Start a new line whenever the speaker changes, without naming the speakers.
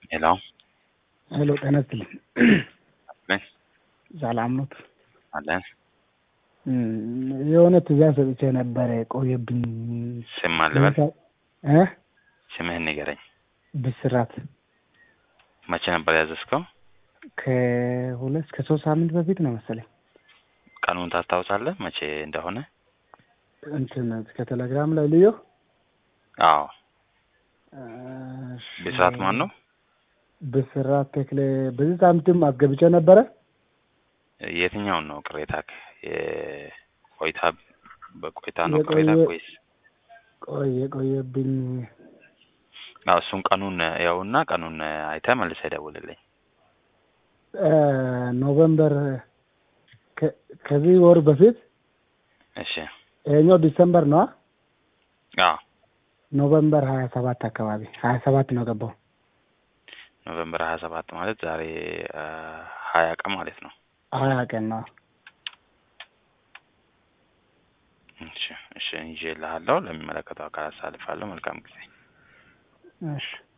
ሄሎ
ሄሎ ጤና ይስጥልኝ።
አለን
ሰላም ኖት?
አለን።
እም፣ የሆነ ትእዛዝ ሰጥቼ ነበረ ቆየብኝ።
ስም አልበል
እ
ስምህን ንገረኝ።
ብስራት
መቼ ነበር ያዘዝከው?
ከሁለት ከሶስት ሳምንት በፊት ነው መሰለኝ።
ቀኑን ታስታውሳለህ? መቼ እንደሆነ?
እንትን ከቴሌግራም ላይ ልዮ
አዎ። ብስራት ማን ነው?
ብስራት ተክሌ በዚህ ሳምንትም አስገብቼ ነበረ።
የትኛውን ነው ቅሬታ? የቆይታ በቆይታ ነው
የቆየ-
ቅሬታ ወይስ?
ቆየ ቆየብኝ።
አዎ እሱን ቀኑን ያውና ቀኑን አይተህ መልሰህ ደውልልኝ።
እ፣ ኖቨምበር ከ- ከዚህ ወር በፊት
እሺ።
ይሄኛው ዲሰምበር ነው።
አዎ
ኖቨምበር ሀያ ሰባት አካባቢ ሀያ ሰባት ነው ገባው።
ኖቬምበር ሀያ ሰባት ማለት ዛሬ አ፣ ሀያ ቀን ማለት ነው።
ሀያ ቀን ነው።
እሺ እሺ፣ ይዤልሃለሁ። ለሚመለከተው አካል አሳልፋለሁ። መልካም ጊዜ።
እሺ